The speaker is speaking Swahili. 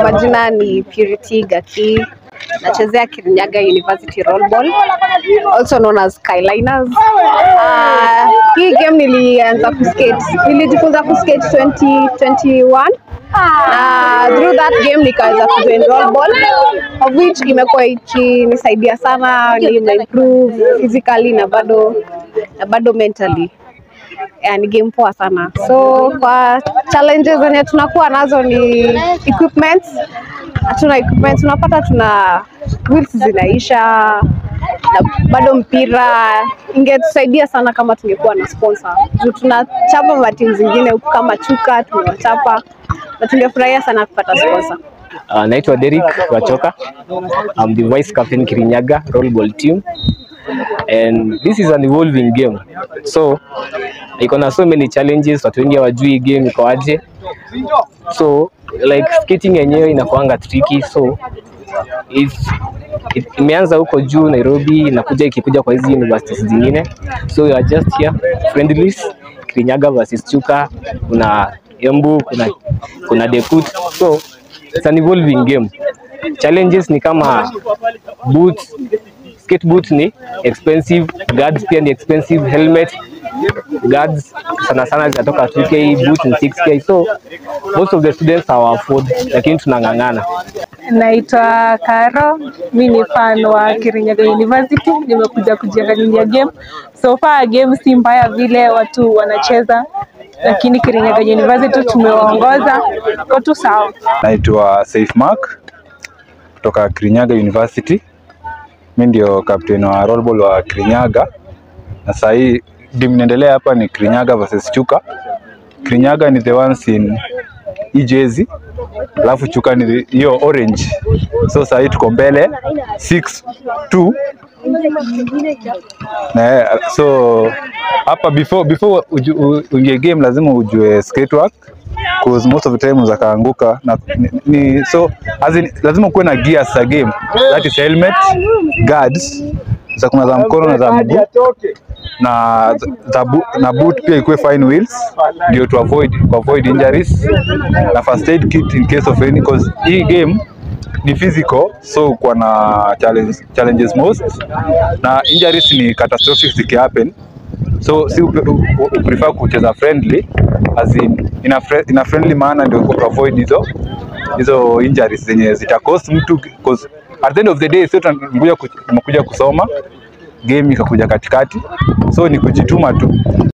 majina ni Purity Gaki. Nachezea Kirinyaga University Rollball, also known as Skyliners. Uh, hii game nilianza kuskate, nilijifunza kuskate 2021 na through that game nikaweza kujoin rollball of which imekuwa ikinisaidia sana, nimeimprove physically na bado na bado mentally yeah, ni game poa sana. So kwa challenges zenye tunakuwa nazo ni equipment. Hatuna equipment, unapata tuna wheels zinaisha na bado mpira ingetusaidia sana kama tungekuwa na sponsor. Juu tunachapa matimu zingine huku kama Chuka tumewachapa na tungefurahia sana kupata sponsor. Uh, naitwa Derek Wachoka. I'm the vice captain Kirinyaga rollball team. And this is an evolving game. So iko na so many challenges, watu wengi hawajui hii game iko aje. So like skating yenyewe inakuanga tricky so it's it- imeanza huko juu Nairobi, inakuja ikikuja kwa hizi universities zingine, so we are just here friendlies, Kirinyaga versus Chuka, kuna Embu, kuna kuna Dekut, so it's an evolving game. Challenges ni kama boots, skate boots ni expensive, guards pia ni expensive, helmet guards sana sana zinatoka 2k, boots ni 6k, so most of the students hawa afford, lakini tunang'ang'ana. Naitwa Karo, mi ni fan wa Kirinyaga University, nimekuja kujiangalilia game. So far game si mbaya vile watu wanacheza, lakini Kirinyaga University tumewaongoza, iko tu sawa. Naitwa Saif Mark kutoka Kirinyaga University. Mi ndio captain wa rollball wa Kirinyaga, na saa hii game inaendelea hapa ni Kirinyaga versus Chuka. Kirinyaga ni the ones in hii jezi, alafu Chuka ni the- hiyo orange. So saa hii tuko mbele 6-2 na so hapa before before uju- u- uingie game lazima ujue skate work cause most of the time unaweza kaanguka na ni, ni, so as in, lazima kuwe na gears za game that is helmet guards za kuna za mkono na za mguu na za bu, na boot pia ikuwe fine wheels ndio to avoid to avoid injuries na first aid kit in case of any cause hii game ni physical so kwa na challenge, challenges most na injuries ni catastrophic zikihappen so si upe- u- u- u- prefer kucheza friendly as in, in, a, fri- in a friendly manner ndio ku avoid hizo hizo injuries zenye zita cost mtu cause at the end of the day sio tunakuja ku- tumekuja kusoma game ikakuja katikati so ni kujituma tu